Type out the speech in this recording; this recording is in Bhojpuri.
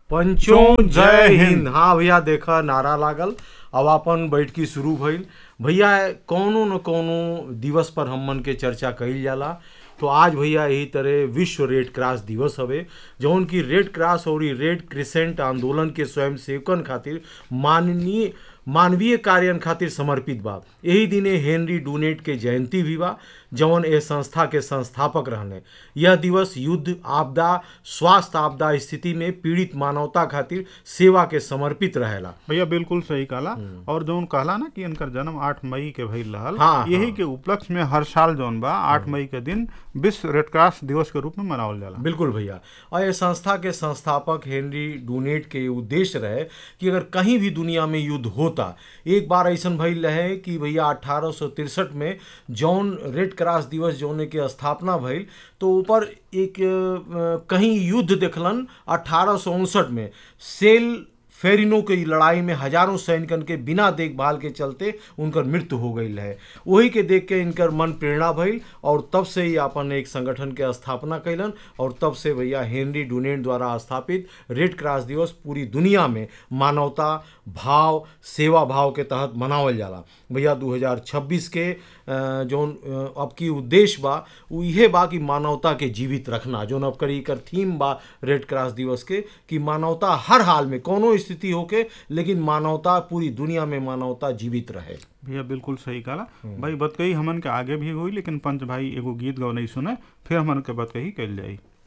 पंचों जय हिंद हाँ भैया देखा नारा लागल अब अपन बैठकी शुरू भइल भैया कौनो न कौनो दिवस पर हमन के चर्चा कइल जाला तो आज भैया यही तरह विश्व रेड क्रॉस दिवस हवे जौन की रेड क्रॉस और रेड क्रिसेंट आंदोलन के स्वयं सेवकन खातिर माननीय मानवीय कार्यन खातिर समर्पित बा यही दिने हेनरी डूनेट के जयंती भी बा जौन ए संस्था के संस्थापक रहने यह दिवस युद्ध आपदा स्वास्थ्य आपदा स्थिति में पीड़ित मानवता खातिर सेवा के समर्पित रहेला भैया बिल्कुल सही कहला और जौन कहला ना कि इनकर जन्म 8 मई के भइल रहल हाँ, यही हाँ। के उपलक्ष्य में हर साल जौन बा 8 मई के दिन विश्व रेड क्रॉस दिवस के रूप में मनावल जाला बिल्कुल भैया और ये संस्था के संस्थापक हेनरी डूनेट के उद्देश्य रहे कि अगर कहीं भी दुनिया में युद्ध होता एक बार ऐसा भइल रहे कि भैया अठारह में जौन रेड क्रॉस दिवस जौन के स्थापना भइल तो ऊपर एक अ, कहीं युद्ध देखलन अठारह में सेल फेरिनो की लड़ाई में हजारों सैनिकन के बिना देखभाल के चलते उनकर मृत्यु हो गई है वही के देख के इनकर मन प्रेरणा भइल और तब से ही अपन एक संगठन के स्थापना कैलन और तब से भैया हेनरी डूनेट द्वारा स्थापित रेड क्रॉस दिवस पूरी दुनिया में मानवता भाव सेवा भाव के तहत मनावल जाला भैया 2026 के अ, जौन अ, अब की उद्देश्य बा उ इहे बा कि मानवता के जीवित रखना जौन अब करी कर थीम बा रेड क्रॉस दिवस के कि मानवता हर हाल में कोनो स्थिति होके लेकिन मानवता पूरी दुनिया में मानवता जीवित रहे भैया बिल्कुल सही कहला भाई बतकही हमन के आगे भी हुई लेकिन पंच भाई एगो गीत गौनई सुने फिर हमन के बतकही कल जाई